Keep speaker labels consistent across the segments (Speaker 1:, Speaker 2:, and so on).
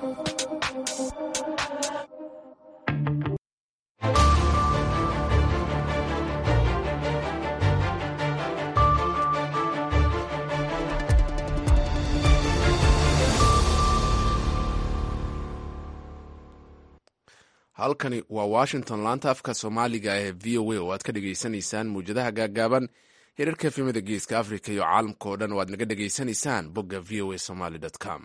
Speaker 1: halkani waa washington laanta afka soomaaliga ee v o a oo aad ka dhegaysanaysaan mawjadaha gaagaaban hirarka efemada geeska africa iyo caalamka oo dhan oo aad naga dhegaysanaysaan bogga v o a somaly com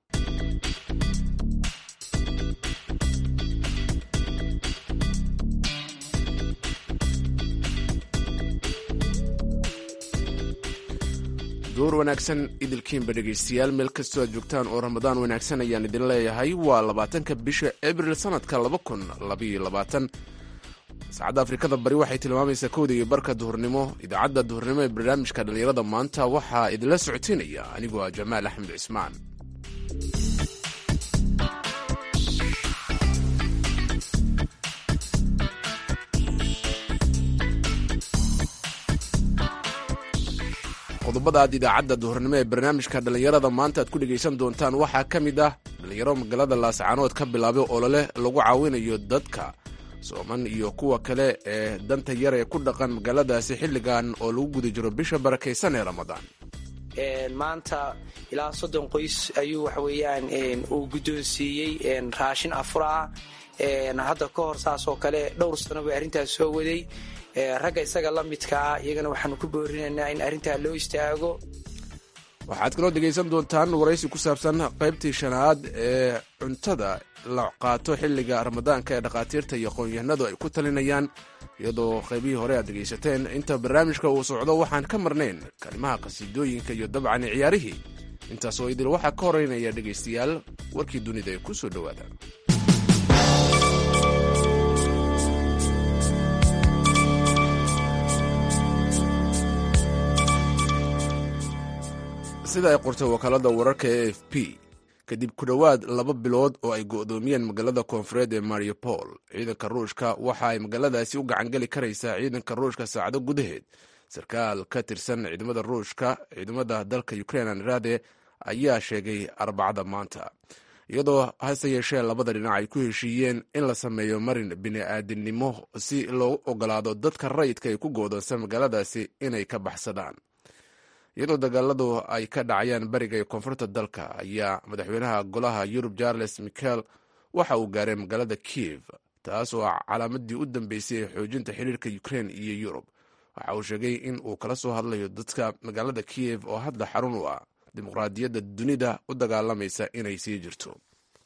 Speaker 1: door wanaagsan idilkiinba dhegaystayaal meel kastoo aad joogtaan oo ramadaan wanaagsan ayaan idin leeyahay waa labaatanka bisha abril sanadka laba kun labaiyo labaatan saacadda afrikada bari waxay tilmaamaysaa kowda iyo barka duhurnimo idaacadda duhurnimo ee barnaamijka dhallinyarada maanta waxaa idinla socotiinaya anigoo ah jamaal axmed cismaan qodobada aad idaacadda duhurnimo ee barnaamijka dhallinyarada maanta aad ku dhegaysan doontaan waxaa ka mid ah dhallinyaro magaalada laascaanood ka bilaabay olole lagu caawinayo dadka sooman iyo kuwa kale ee danta yar ee ku dhaqan magaaladaasi xilligan oo lagu guda jiro bisha barakaysan ee ramadaan
Speaker 2: maanta ilaa soddon qoys ayuu waxaweyaan uu guddoonsiiyey raashin afur ah hadda ka hor saas oo kale dhowr sano bay arrintaas soo waday ragga isaga la midkaa iyagana waxaanu ku boorinaynaa in arrintaa loo istaago
Speaker 1: waxaad kaloo dhegaysan doontaan waraysi ku saabsan qaybtii shanaad ee cuntada la qaato xilliga ramadaanka ee dhakhaatiirta iyo aqoon-yahanadu ay ku talinayaan iyadoo qaybihii hore aad dhegaysateen inta barnaamijka uu socdo waxaan ka marnayn kalimaha qhasiidooyinka iyo dabcan ciyaarihii intaasoo idil waxaa ka horeynaya dhegaystayaal warkii dunida ee ku soo dhowaada sida ay qortay wakaalada wararka e f p kadib ku dhowaad laba bilood oo ay go'doomiyeen magaalada koonfureed ee mariupol ciidanka ruushka waxa ay magaaladaasi u gacangeli karaysaa ciidanka ruushka saacado gudaheed sarkaal ka tirsan ciidamada ruushka ciidamada dalka ukrain anrade ayaa sheegay arbacada maanta iyadoo hase yeeshee labada dhinac ay ku heshiiyeen in la sameeyo marin bini-aadinimo si loogu ogolaado dadka rayidka ay ku go'doonsan magaaladaasi inay ka baxsadaan iyadoo dagaaladu ay ka dhacayaan bariga iyo koonfurta dalka ayaa madaxweynaha golaha yurub charles michel waxa uu gaaray magaalada kiev taas oo ah calaamadii u dambeysay ee xoojinta xiriirka ukrain iyo yurub waxa uu sheegay in uu kala soo hadlayo dadka magaalada kiev oo hadda xarun u ah dimuqraadiyadda dunida u dagaalamaysa inay sii jirto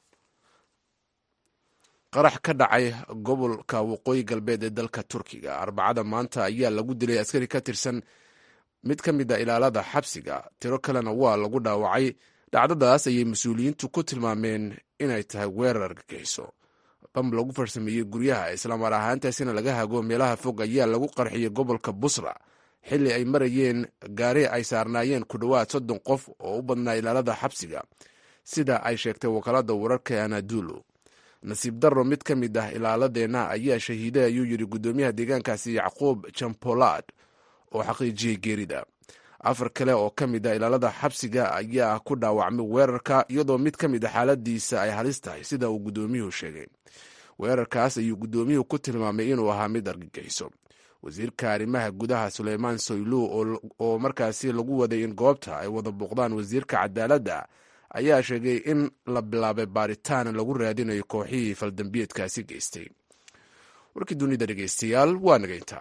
Speaker 1: qarax ka dhacay gobolka waqooyi galbeed ee dalka turkiga arbacada maanta ayaa lagu dilay askari ka tirsan mid ka mid a ilaalada xabsiga tiro kalena waa lagu dhaawacay dhacdadaas ayay mas-uuliyiintu ku tilmaameen inay tahay weerar argagixiso bam lagu farsameeyey guryaha islaamar ahaantaasina laga hago meelaha fog ayaa lagu qarxiyey gobolka busra xilli ay marayeen gaari ay saarnaayeen ku dhowaad soddon qof oo u badnaa ilaalada xabsiga sida ay sheegtay wakaalada wararka anadulu nasiib darro mid ka mid ah ilaaladeenna ayaa shahiiday ayuu yidhi guddoomiyaha deegaankaasi yacquub jampolad oo xaqiijiyey geerida afar kale oo ka mid a ilaalada xabsiga ayaa ku dhaawacmay weerarka iyadoo mid ka mid a xaaladiisa ay halis tahay sida uu guddoomiyuhu sheegay weerarkaas ayuu guddoomiyuhu ku tilmaamay inuu ahaa mid argagixiso wasiirka arrimaha gudaha suleymaan soylu oo markaasi lagu waday in goobta ay wada booqdaan wasiirka cadaaladda ayaa sheegay in la bilaabay baaritaan lagu raadinayo kooxihii faldambiyeedkaasi geystay warkii dunida dhegeystayaal waa nagayntaa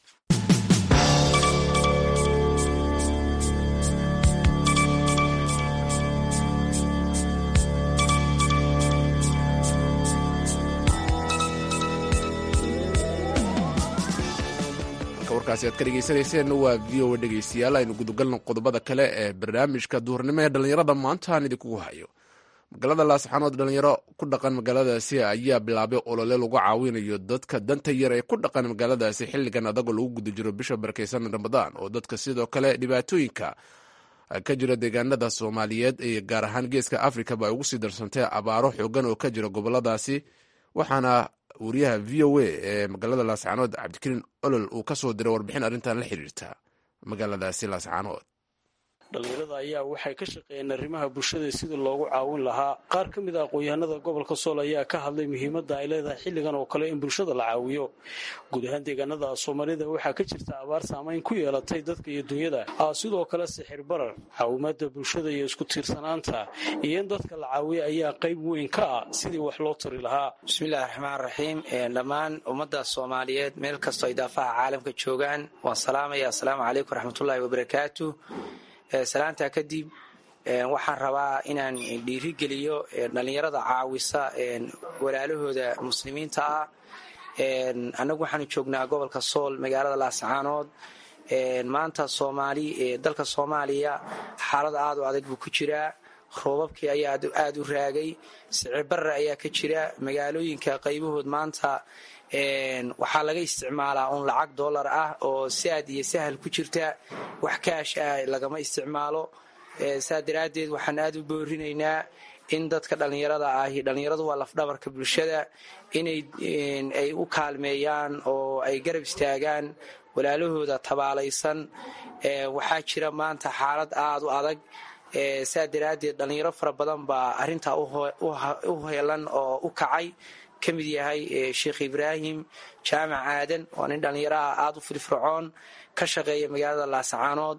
Speaker 1: warkaasi aad ka dhegaysanayseen waa v o a dhegeystayaal aynu gudagalno qodobada kale ee barnaamijka duhurnimo ee dhallinyarada maanta aan idinkugu hayo magaalada laasxaanood dhalinyaro ku dhaqan magaaladaasi ayaa bilaabay olole lagu caawinayo dadka danta yar ee ku dhaqan magaaladaasi xilligan adagoo lagu guda jiro bisha barakeysan ramadaan oo dadka sidoo kale dhibaatooyinka ka jira deegaanada soomaaliyeed ee gaar ahaan geeska afrikaba ay ugu sii darsantay abaaro xoogan oo ka jira goboladaasi waxaana wariyaha v o a ee magaalada laascaanood cabdikariin olol uu ka soo diray warbixin arrintan la xiriirta magaaladaasi laascaanood
Speaker 3: dhallinyarada ayaa waxay ka shaqeeyeen arrimaha bulshada sidii loogu caawin lahaa qaar ka mid a aqoon-yahanada gobolka sool ayaa ka hadlay muhiimadda ay leedahay xilligan oo kale in bulshada la caawiyo guud ahaan deegaanada soomaalida waxaa ka jirta abaar saamayn ku yeelatay dadka iyo dunyada sidoo kale sixir barar caawimaada bulshada iyo isku tiirsanaanta iyo in dadka la caawiya ayaa qayb weyn ka ah sidii wax loo tari lahaa
Speaker 2: bismillahi raxmaan raxiim dhammaan ummadda soomaaliyeed meel kastoo ay daafaha caalamka joogaan waan salaamaya assalaamu calaykum waraxmatullaahi wabarakaatu salaantaa kadib waxaan rabaa inaan dhiirigeliyo dhallinyarada caawisa walaalahooda muslimiinta ah annagu waxaanu joognaa gobolka sool magaalada laascaanood maanta soomaali dalka soomaaliya xaalad aad u adag buu ku jiraa roobabkii ayaa aada u raagay sicirbarre ayaa ka jira magaalooyinka qaybahood maanta waxaa laga isticmaalaa un lacag dollar ah oo saad iyo sahal ku jirta wax kaash ah lagama isticmaalo saa daraaddeed waxaan aada u boorinaynaa in dadka dhallinyarada ahi dhallinyaradu waa lafdhabarka bulshada inay ay u kaalmeeyaan oo ay garab istaagaan walaalahooda tabaalaysan waxaa jira maanta xaalad aada u adag saa daraaddeed dhallinyaro fara badan baa arrintaa u heelan oo u kacay ka mid yahay sheekh ibraahim jaamac aadan waa nin dhallinyaraha aada u firfircoon ka shaqeeya magaalada laascaanood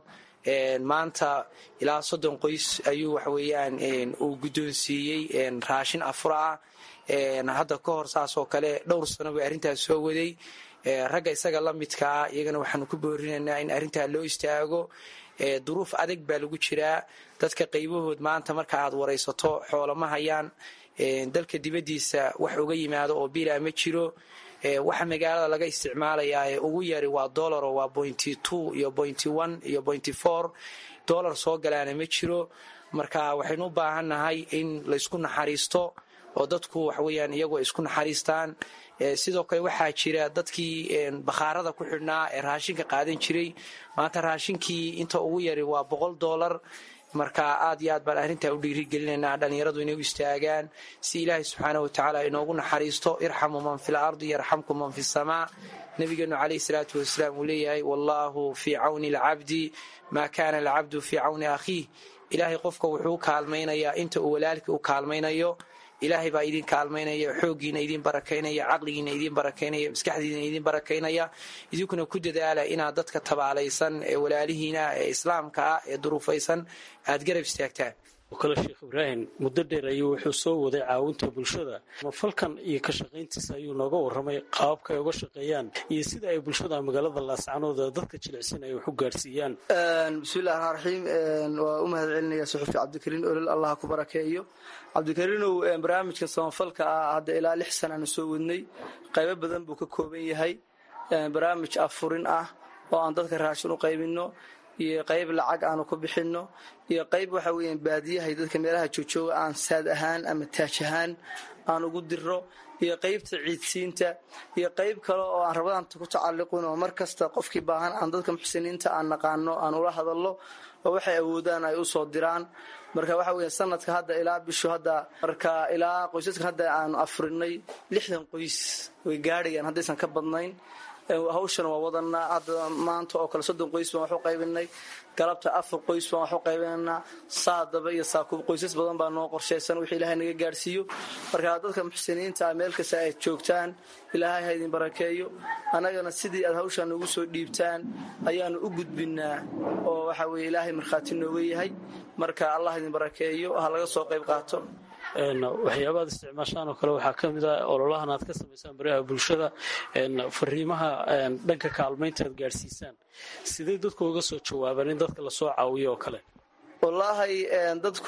Speaker 2: maanta ilaa soddon qoys ayuu waxaweyaan uu guddoonsiiyey raashin afura ah hadda ka hor saasoo kale dhowr sano bay arrintaas soo waday ragga isaga la midkaa iyagana waxaanu ku boorinaynaa in arrintaa loo istaago duruuf adag baa lagu jiraa dadka qaybahood maanta marka aad waraysato xoolama hayaan dalka dibaddiisa wax uga yimaado oo bilaa ma jiro waxa magaalada laga isticmaalayaa ee ugu yari waa dolaro waa pointy two iyo pointy one iyo pointy four dollar soo galaana ma jiro marka waxaynu u baahannahay in laysku naxariisto oo dadku waxaweyaan iyagoo isku naxariistaan sidoo kale waxaa jira dadkii bakhaarada ku xidhnaa ee raashinka qaadan jiray maanta raashinkii inta ugu yari waa boqol dollar marka aad iyo aad baan arrintaa u dhiirigelinaynaa dhallinyaradu inay u istaagaan si ilaahay subxaana wa tacaala inoogu naxariisto irxamu man fi lardi yarxamkum man fi samaa nabigeenu calayhi salaatu wasalaam uu leeyahay wallaahu fii cawni alcabdi maa kaana alcabdu fii cawni akhiih ilaahay qofka wuxuu kaalmaynayaa inta uu walaalkii u kaalmaynayo ilaahay baa idin kaalmaynaya xooggiina idin barakaynaya caqligiina idin barakaynaya maskaxdiina idin barakaynaya idinkuna ku dadaala inaad dadka tabaalaysan ee walaalihiina ee islaamka ah ee duruufaysan aad garab istaagtaan
Speaker 3: oo kale sheekh ibraahim muddo dheer ayuu wuxuu soo waday caawinta bulshada falkan iyo ka shaqayntiisa ayuu nooga warramay qaababka ay uga shaqeeyaan iyo sida ay bulshada magaalada laascanooda dadka jilicsan ay wax u gaarsiiyaan
Speaker 4: bismillahi raxmaan raxiim waa u mahad celinaya suxufi cabdikariin olol allah ku barakeeyo cabdikariinow barnaamijka samafalka ah hadda ilaa lix sanaanu soo wadnay qaybo badan buu ka kooban yahay barnaamij afurin ah oo aan dadka raashin u qaybinno iyo qayb lacag aanu ku bixinno iyo qayb waxa weeyaan baadiyahay dadka meelaha joojooga aan saad ahaan ama taaj ahaan aan ugu diro iyo qaybta ciidsiinta iyo qayb kale oo aan rabadaanta ku tacalliqin oo mar kasta qofkii baahan aan dadka muxsiniinta aan naqaano aan ula hadallo oo waxay awoodaan ay u soo diraan marka waxa weya sanadka hadda ilaa bishu hadda marka ilaa qoysaska hadda aanu afurinay lixdan qoys way gaadhayaan haddaysan ka badnayn hawshan waa wadanaa hadda maanta oo kale soddon qoys baan wax u qaybinay galabta afar qoys baan wax u qaybinaynaa saadaba iyo saakuub qoysas badan baa noo qorshaysan wixii ilaahay naga gaadhsiiyo marka dadka muxsiniinta ah meel kasta aad joogtaan ilaahay ha idin barakeeyo annagana sidii aad hawshaan noogu soo dhiibtaan ayaanu u gudbinaa oo waxa weye ilaahay markhaati nooga yahay marka allah idin barakeeyo ha laga soo qayb qaato
Speaker 3: waxyaabaad isticmaashaan oo kale waxaa ka mid ah ololahan aad ka samaysaan baraha bulshada fariimaha dhanka kaalmaynta aad gaadhsiisaan sidee dadku uga soo jawaabaan in dadka lasoo caawiyo oo kale
Speaker 4: wallaahi dadku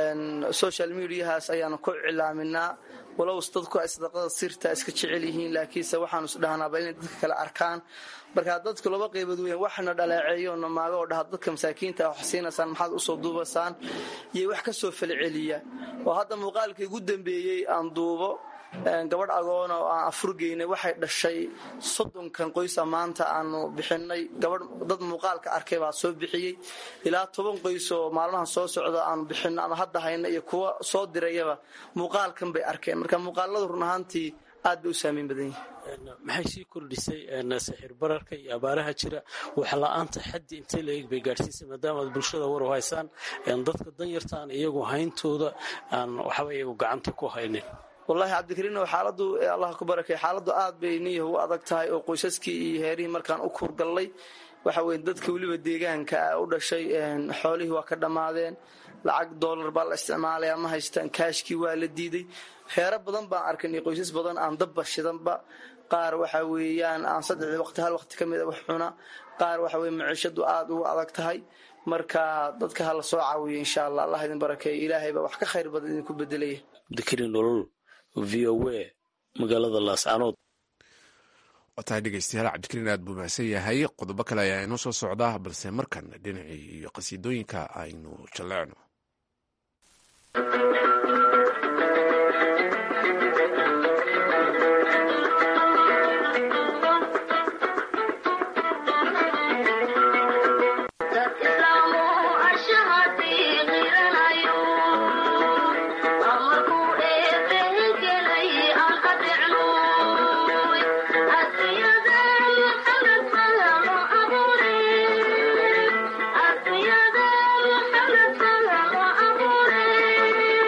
Speaker 4: social mediahaas ayaanu ku cilaaminaa walows dadku ay sadaqada sirta iska jecel yihiin laakiinse waxaanu isdhahnaaba inay dadka kale arkaan marka dadku laba qaybood weyn waxna dhaleeceeyo namaago oo dhaha dadka masaakiinta wax siinaysaan maxaad usoo duubaysaan iyo wax ka soo falceliya oo hadda muuqaalkii ugu dambeeyey aan duubo gabadh agoona oo aan afurgeynay waxay dhashay soddonkan qoysa maanta aanu bixinay gabadh dad muuqaalka arkay baa soo bixiyey ilaa toban qoys oo maalmahan soo socda aanu bixino ama hadda hayna iyo kuwa soo dirayaba muuqaalkan bay arkeen marka muuqaaladu run ahaantii aad bay u saameyn badan yihin
Speaker 3: maxay sii kordhisay sixir bararka iyo abaaraha jira waxla-aanta xaddi intee la eeg bay gaadhsiisay maadaama aad bulshada war u haysaan dadka danyarta aan iyagu hayntooda aan waxba iyagu gacanta ku haynin
Speaker 4: wallaahi cabdikariinow xaaladu allah ku barakay xaaladdu aad bay niyaha u adag tahay oo qoysaskii iyo heerihii markaan u kuurgallay waxa weye dadka weliba deegaanka u dhashay xoolihii waa ka dhammaadeen lacag doolar baa la isticmaalaya ma haystaan kaashkii waa la diiday heero badan baan arkanay qoysas badan aan dabba shidanba qaar waxa weeyaan aan saddexdii waqti hal waqti ka mida wax cuna qaar waxa weye maciishadu aad ugu adag tahay marka dadka ha la soo caawiyo insha allah allah idin barakeeyo ilaahay baa wax ka khayr badan idinku bedelaya
Speaker 3: dikri nolol v o a magaalada laascanood
Speaker 1: waa tahay dhegeystayaal cabdikariin aad buu mahadsan yahay qodobo kale ayaa inoo soo socda balse markan dhinacii iyo qasiidooyinka aynu jalleecno
Speaker 5: Yeah.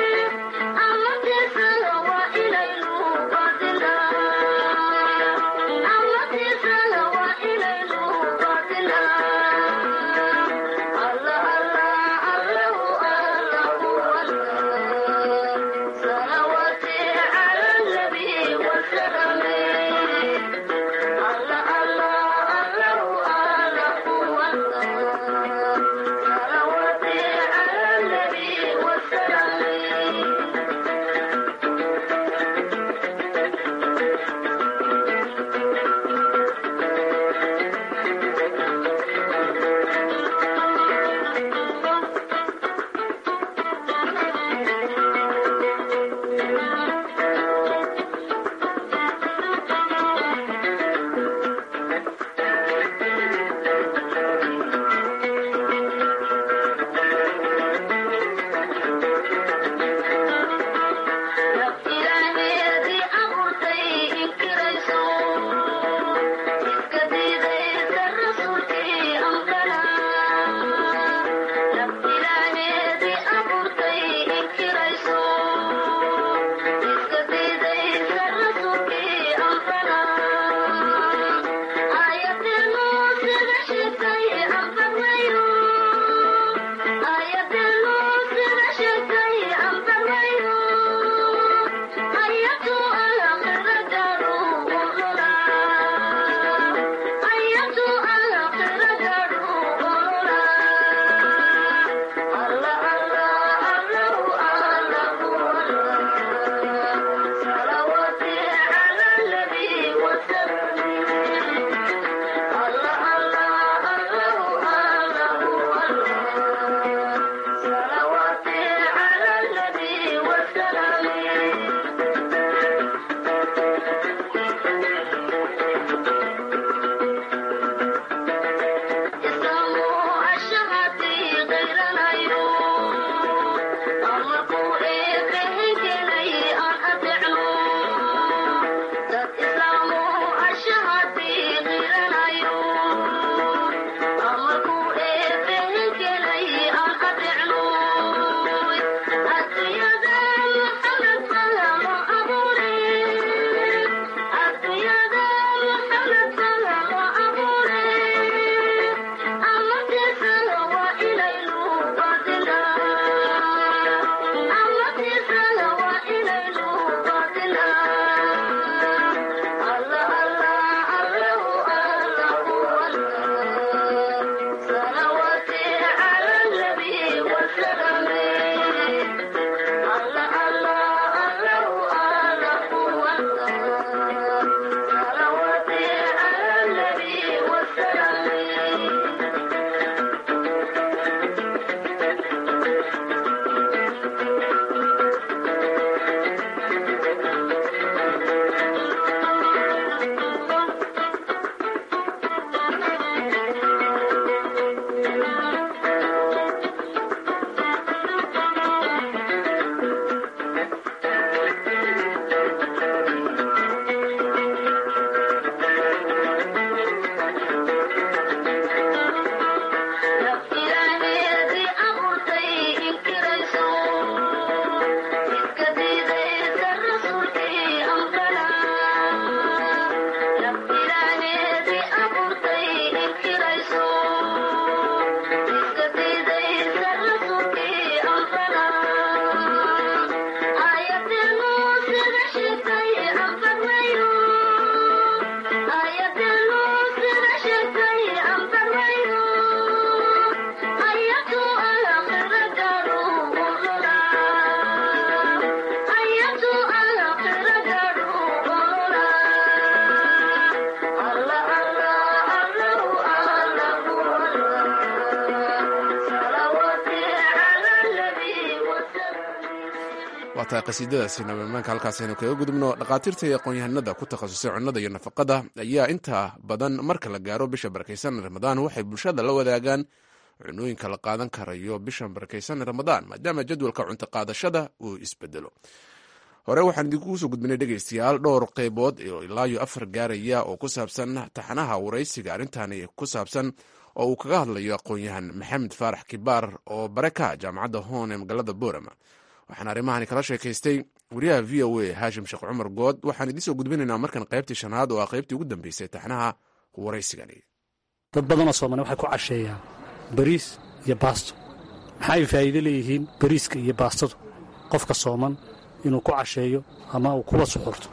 Speaker 1: waa tahay qasiidadaasi nabamaanka halkaasaynu kaga gudubno dhakhaatiirta iyo aqoon-yahanada ku takhasusay cunnada iyo nafaqada ayaa inta badan marka la gaaro bisha barakaysan ramadaan waxay bulshada la wadaagaan cunooyinka la qaadan karayo bisha barakaysan ramadaan maadaama jadwalka cunto qaadashada uu isbedelo hore waxaan idinkugu soo gudbinay dhegaystayaal dhowr qeybood oo ilaayo afar gaaraya oo ku saabsan taxanaha waraysiga arrintani ku saabsan oo uu kaga hadlayo aqoon-yahan maxamed faarax kibaar oo bare ka jaamacadda hoon ee magaalada boorama waxaan arrimahani kala sheekaystay wariyaha v o a haashim sheekh cumar good waxaan idiin soo gudbinaynaa markan qaybtii shanaad oo ah qaybtii ugu dambeysay taxnaha waraysigani
Speaker 5: dad badanoo soomali waxay ku casheeyaan bariis iyo baasto maxaay faa'iido leeyihiin bariiska iyo baastadu qofka sooman inuu ku casheeyo ama uu kuwa suxurto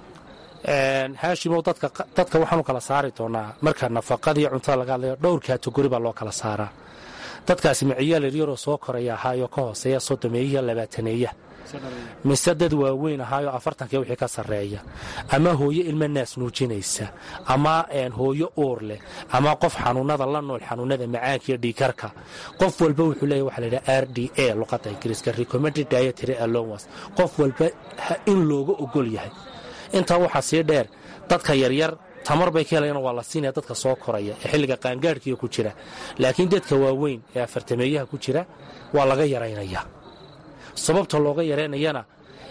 Speaker 6: haashimow dadka waxaanu kala saari doonaa marka nafaqadii cuntada laga hadlayo dhowr kaatogori baa loo kala saaraa dadkaasi maciyaal yaryaroo soo koraya ahaayoo ka hooseeya soddomeeyaha labaataneeya mise dad waaweyn ahaayoo afartanka wixii ka sarreeya ama hooyo ilmo naas nuujinaysa ama hooyo uur leh ama qof xanuunada la nool xanuunada macaanka iyo dhiikarka qof walba wuxuu leeya waxa laydhaha r d a luqadda ingiriiska recommended dietary allowance qof walba in looga ogol yahay intaa waxaa sii dheer dadka yaryar tamar bay ka helayaan waa la siinaya dadka soo koraya ee xilliga qaangaadhkiiga ku jira laakiin dadka waaweyn ee afartameeyaha ku jira waa laga yaraynaya sababta looga yaraynayana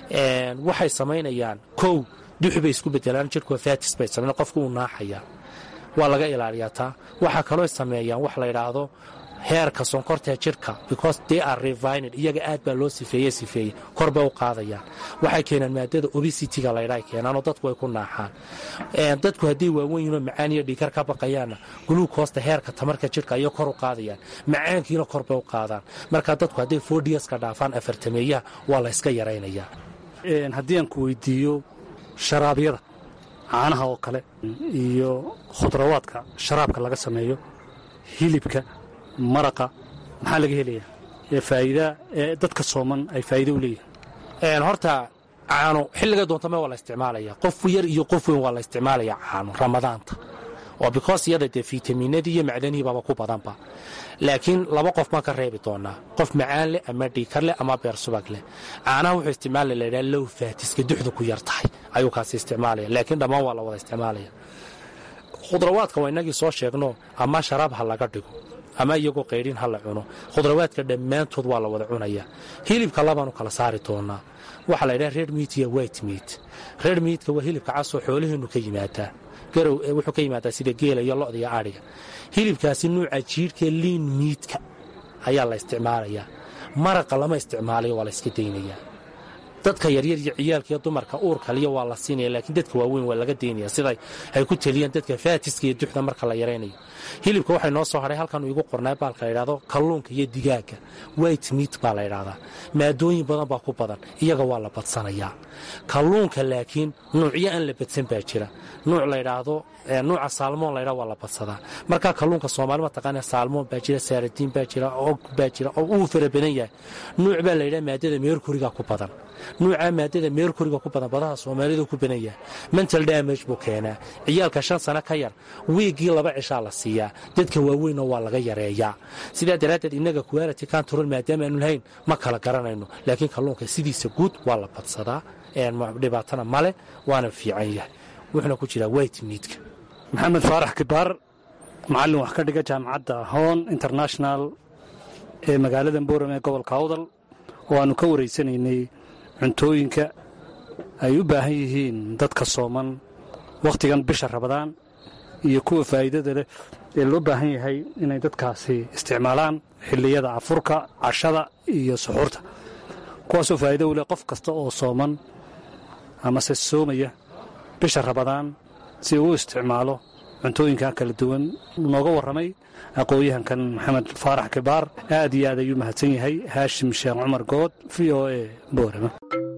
Speaker 6: waxay samaynayaan kow dux bay isku bedelaan jirhkua fatis bay samayn qofka uu naaxaya waa laga ilaaliyaa taa waxaa kaloo sameeyaan wax la yidhaahdo heerka sonkortae jirhka because they are revined iyaga aad baa loo sifeeye sifeeyey kor bay u qaadayaan waxay keenaan maadada obesitiga laydhaa keenaanoo dadku ay ku naaxaan dadku hadday waawen yihinoo macaan iyo dhiikar ka baqayaanna guluukoosta heerka tamarka jirhka ayay kor u qaadayaan macaankiina kor bay u qaadaan marka dadku hadday fodiaska dhaafaan afartameeyaha waa la yska yaraynayaa
Speaker 5: haddii aan ku weydiiyo sharaabyada caanaha oo kale iyo khudrawaadka sharaabka laga sameeyo hilibka maraqa maxaa laga helayaa ee faa'iida ee dadka sooman ay faa'iido u leeyihin
Speaker 6: horta caano xilliga doontame waa la isticmaalaya qof yar iyo qof weyn waa la isticmaalaya caano ramadaanta oo because iyada dee fitaminadii iyo macdanihii baaba ku badanba laakiin laba qof baan ka reebi doonaa qof macaan leh ama dhiikar leh ama beer subag leh caanaha wuxuu isticmaala laydhaha low faatiska duxdu ku yar tahay ayuu kaasi isticmaalaya laakiin dhammaan waa la wada isticmaalaya khudrawaadka waa inagii soo sheegno ama sharaab ha laga dhigo ama iyagoo qaydhin ha la cuno khudrawaadka dhammaantood waa la wada cunaya hilibka labaanu kala saari doonaa waxaa la ydhaha red meat iyo white meat red meatka waa hilibka casoo xoolaheennu ka yimaadaa garow wuxuu ka yimaadaa sida geela iyo lo'da iyo adhiga hilibkaasi nuuca jiidhkee liin miidka ayaa la isticmaalayaa maraqa lama isticmaalayo waa la iska daynayaa dadka yaryar iyo ciyaalka iyo dumarka uurkaliya waa la siinaya laakiin dadka waaweyn waa laga daynaya sida ay ku teliyaan dadka faatiska iyo duxda marka la yaraynayo hilibka waxay noo soo hadhay halkan igu qornaa baalka la ydhahdo kalluunka iyo digaaga white meat baa la ydhahdaa maadooyin badan baa ku badan iyaga waa la badsanayaa kalluunka laakiin nuucyo aan la badsan baa jira nuuc laydhaahdo nuuca saalmoon laydhaa waa la badsadaa markaa kalluunka soomaali mataqaana saalmoon baa jira saaradiin baa jira og baa jira oo uu fara badan yahay nuuc baa laydhaha maadada meerkuriga ku badan nuucaa maadada meerkuriga ku badan badaha soomaalida ku badan yahay mental damage buu keenaa ciyaalka shan sano ka yar wiiggii laba cishaa la siiyaa dadka waaweynna waa laga yareeyaa sidaa daraaddeed innaga quality control maadaama aanu lahayn ma kala garanayno laakiin kalluunka sidiisa guud waa la badsadaa dhibaatana male waana fiican yahay wuxuuna ku jiraa white meatka
Speaker 5: maxamed faarax kibaar macallin wax ka dhiga jaamacadda hoon international ee magaalada boram ee gobolka awdal oo aannu ka waraysanaynay cuntooyinka ay u baahan yihiin dadka sooman wakhtigan bisha rabadaan iyo kuwa faa'iidada leh ee loo baahan yahay inay dadkaasi isticmaalaan xilliyada afurka cashada iyo suxuurta kuwaasoo faa'iido u leh qof kasta oo sooman amase soomaya bisha rabadaan si uu u isticmaalo cuntooyinka kala duwan nooga warramay aqoon-yahankan maxamed faarax kibaar aad iyo aad ayuu mahadsan yahay haashim sheekh cumar good v o e boorama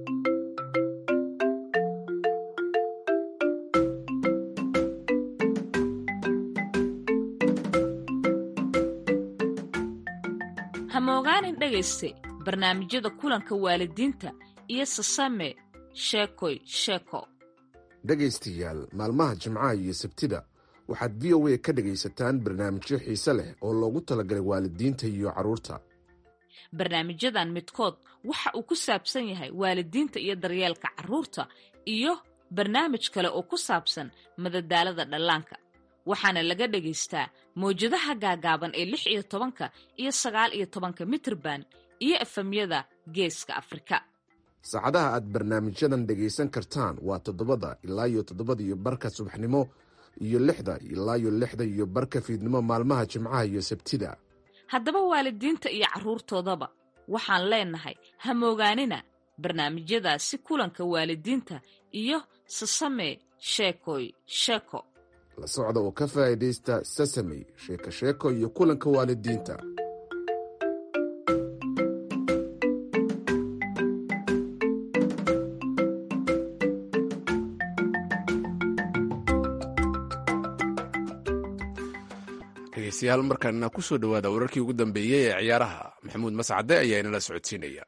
Speaker 7: hamogaanin dhegayste barnaamijyada kulanka waalidiinta iyo sasame sheekoy sheeko
Speaker 1: dhegaystayaal maalmaha jimcaha iyo sabtida waxaad v o a ka dhegaysataan barnaamijyo xiise leh oo loogu talagalay waalidiinta iyo carruurta
Speaker 7: barnaamijyadan midkood waxa uu ku saabsan yahay waalidiinta iyo daryeelka carruurta iyo barnaamij kale oo ku saabsan madadaalada dhallaanka waxaana laga dhagaystaa mawjadaha gaagaaban ee lix iyo tobanka iyo sagaal iyo tobanka mitrban iyo efamyada geeska afrika
Speaker 1: saacadaha aad barnaamijyadan dhegaysan kartaan waa toddobada ilaa iyo toddobada iyo barka subaxnimo iyo lixda ilaa iyo lixda iyo barka fiidnimo maalmaha jimcaha iyo sabtida
Speaker 7: haddaba waalidiinta iyo carruurtoodaba waxaan leenahay ha moogaanina barnaamijyadaasi kulanka waalidiinta iyo sasame sheekoy sheeko
Speaker 1: la socda oo ka faa'iidaysta sasamey sheeko sheeko iyo kulanka waalidiinta dhegeystayaal markaana ku soo dhowaada wararkii ugu dambeeyey ee ciyaaraha maxamuud mascade ayaa inala socodsiinaya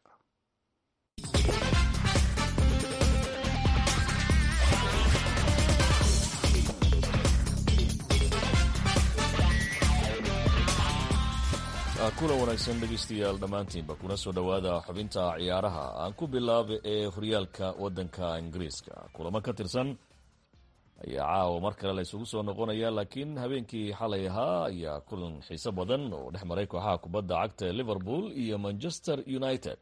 Speaker 8: kulan wanaagsan dhegaystayaal dhammaantiinba kuna soo dhowaada xubinta ciyaaraha aan ku bilaaba ee horyaalka waddanka ingiriiska kulamo ka tirsan ayaa caawa mar kale la isugu soo noqonaya laakiin habeenkii xalay ahaa ayaa kulan xiiso badan oo dhex maray kooxaha kubadda cagta liverpool iyo manchester united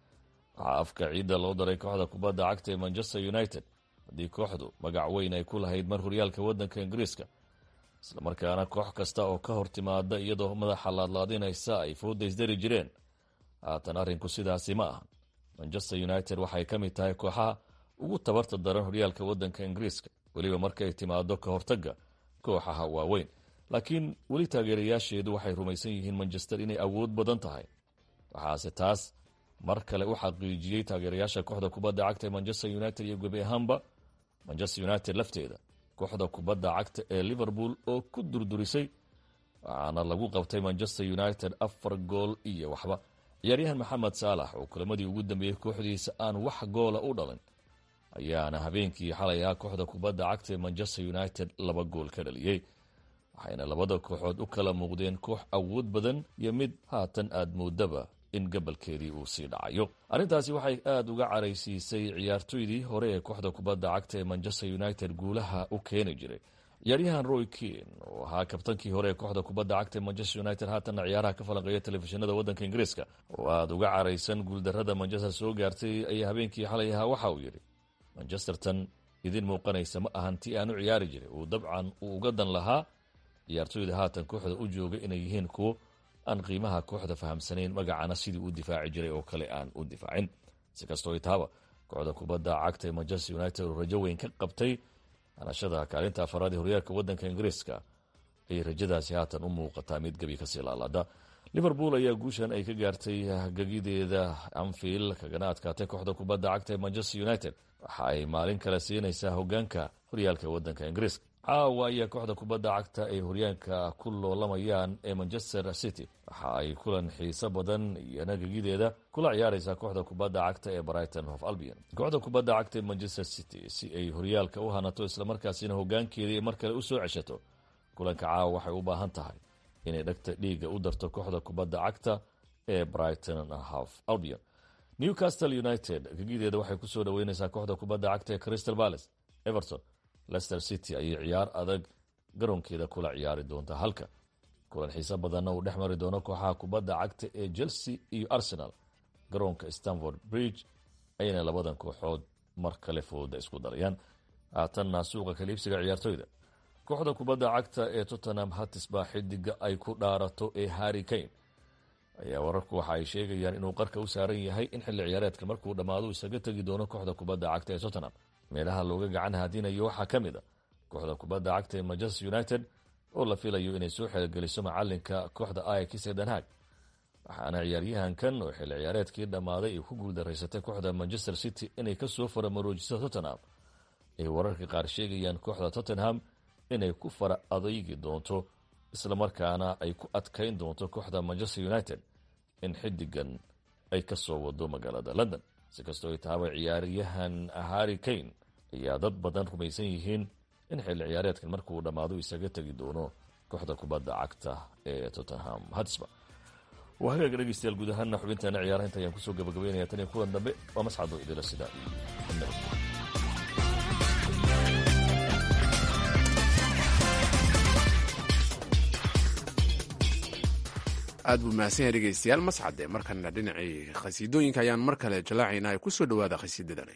Speaker 8: waxaa afka ciidda loo daray kooxda kubadda cagta ee manchester united haddii kooxdu magac weyn ay ku lahayd mar horyaalka waddanka ingiriiska islamarkaana koox kasta oo ka hor timaada iyadoo madaxa laadlaadinaysa ay foodaysdari jireen haatan arrinku sidaasi ma aha manchester united waxay ka mid tahay kooxaha ugu tabarta daran horyaalka waddanka ingiriiska weliba markay timaado ka hortagga kooxaha waaweyn laakiin weli taageerayaasheedu waxay rumaysan yihiin manchester inay awood badan tahay waxaase taas mar kale u xaqiijiyey taageerayaasha kooxda kubadda cagta ee manchester united iyo gebi ahaanba manchester united lafteeda kooxda kubadda cagta ee liverpool oo ku durdurisay waxaana lagu qabtay manchester united afar gool iyo waxba ciyaaryahan maxamed saalax oo kulamadii ugu dambeeyey kooxdiisa aan wax goola u dhalin ayaana habeenkii xalay ahaa kooxda kubadda cagta ee manchester united laba gool ka dhaliyey waxayna labada kooxood u kala muuqdeen koox awood badan iyo mid haatan aad moodaba in gabalkeedii uu sii dhacayo arrintaasi waxay aada uga caraysiisay ciyaartoydii hore ee kooxda kubadda cagta ee manchester united guulaha u keeni jiray ciyaaryahan roy kean oo ahaa kabtankii hore ee kooxda kubadda cagta ee manchester united haatanna ciyaaraha ka falanqeeya telefishinada waddanka ingiriiska oo aada uga caraysan guuldarrada manchester soo gaartay ayaa habeenkii xalay ahaa waxa uu yidhi manchestertan idin muuqanaysa ma ahan tii aan u ciyaari jiray uu dabcan uu uga dan lahaa ciyaartoyda haatan kooxda u jooga inay yihiin kuwo aan qiimaha kooxda fahamsanayn magacana sidii u difaaci jiray oo kale aan u difaacin si kastoo itaaba kooxda kubadda cagta ee manchester united oo rajo weyn ka qabtay hanashada kaalinta afaraad ee horyaalka waddanka ingiriiska ayay rajadaasi haatan u muuqataa mid gebi kasii laalaada liverpool ayaa guushan ay ka gaartay gegideeda anfield kagana adkaatay kooxda kubadda cagta ee manchester united waxa ay maalin kale siinaysaa hogaanka horyaalka waddanka ingiriiska caawa ayaa kooxda kubadda cagta ay horyaanka ku loolamayaan ee manchester city waxa ay kulan xiiso badan iyona gegideeda kula ciyaaraysaa kooxda kubadda cagta ee brighton of albion kooxda kubadda cagta ee manchester city si ay horyaalka u hanato islamarkaasina hogaankeedii mar kale u soo ceshato kulanka caawa waxay u baahan tahay inay dhagta dhiiga u darto kooxda kubadda cagta ee brighton half albion newcastle united gegideeda waxay kusoo dhaweyneysaa kooxda kubadda cagta ee crystal palace everton lester city ayay ciyaar adag garoonkeeda kula ciyaari doontaa halka kulan xiise badanna uu dhex mari doono kooxaha kubadda cagta ee chelsea iyo arsenal garoonka stanford bridge ayayna labadan kooxood mar kale fooda isku darayaan haatanna suuqa kaliibsiga ciyaartoyda kooxda kubadda cagta ee tottenham hatisba xidiga ay ku dhaarato ee harry kane ayaa wararku waxa ay sheegayaan inuu qarka u saaran yahay in xilli ciyaareedka markuu dhammaado isaga tegi doono kooxda kubadda cagta ee tottenham meelaha looga gacan haadinayo waxaa ka mid a kooxda kubadda cagta ee manchester united oo la filayo inay soo xeelgeliso macalinka kooxda ayax ee danhaag waxaana ciyaaryahankan oo xilli ciyaareedkii dhammaaday ay ku guuldaraysatay kooxda manchester city inay kasoo faramaroojiso tottenham ay wararka qaar sheegayaan kooxda tottenham inay ku fara adaygi doonto islamarkaana ay ku adkayn doonto kooxda manchester united in xidigan ay ka soo wado magaalada london si kastoo ay tahaba ciyaaryahan harry kane ayaa dad badan rumaysan yihiin in xilli ciyaareedkan markuu dhammaado isaga tegi doono kooxda kubadda cagta ee tottenham hatsba waa hagaaga dhegeystayaal guud ahaana xubinteena ciyaaraha inta ayaan kusoo gabagabaynaya tan iyo kulan dambe waa mascado idila sidaa iyo
Speaker 1: aad buu mahadsan yahay dhegeystayaal mascade markana dhinacii khasiidooyinka ayaan mar kale jallaacaynaa ee ku soo dhowaada khasiidadani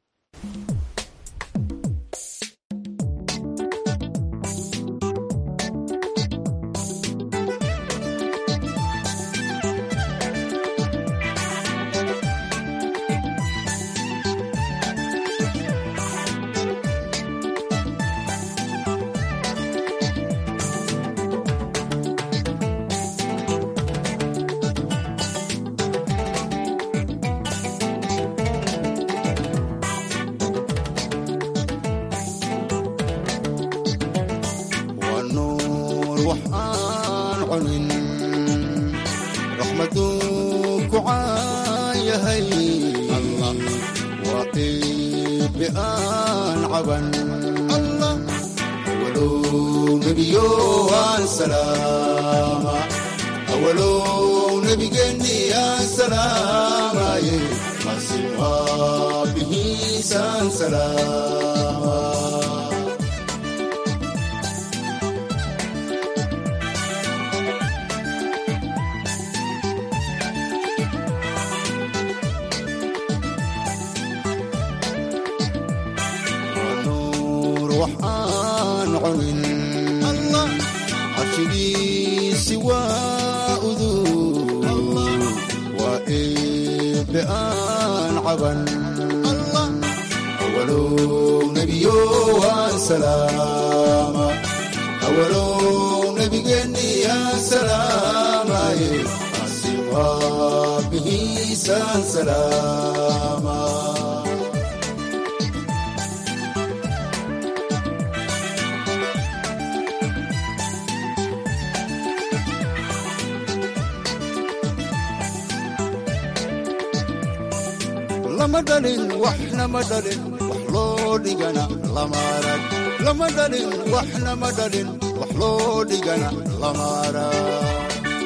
Speaker 9: lama dhalin waxna ma dhalin wax loo dhigana lama arag lama dhalin waxna ma dhalin wax loo dhigana lama arag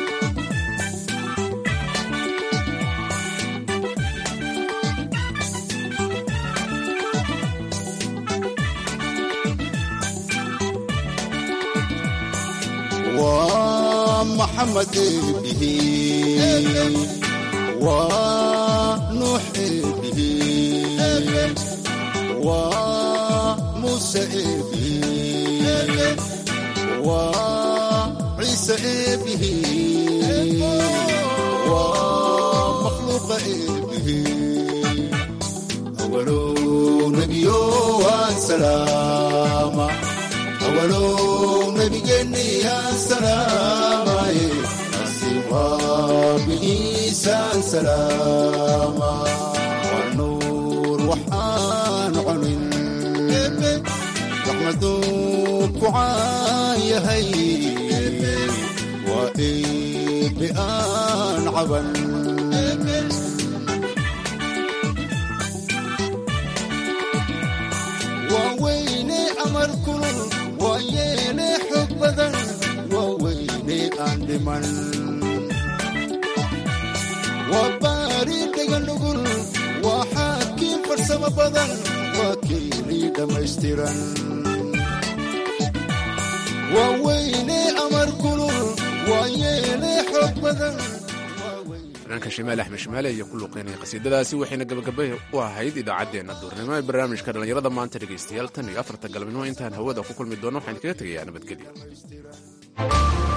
Speaker 9: waa maxamed eebihi waa nuux eebihi waa muuse eebihi waa ciise eebihi waa makhluuqa eebihi awalow nebiyo waan salaama awalow nebigeenni aan salaamaye bigiisaan salaama waa nuur waxaan cunin raxmaduu ku caan yahay waa eebe aan caban waa weyne amar kulul waa yeele xog badan waa weyne aan dhiman waa baari dheganugul waa xaakiin farsamo badan waa keelii dhammaystiran waa weyne amar kulul waa yeele xoog badan
Speaker 1: fanaanka shimaal axmed shimaale iyo ku luuqeynaya qasiidadaasi waxayna gabagabay u ahayd idaacaddeenna duurnimo ee barnaamijka dhallinyarada maanta dhegaystayaal tan iyo afarta galabnimo intaan hawada ku kulmi doono waxaan kaga tegayaa nabadgelyo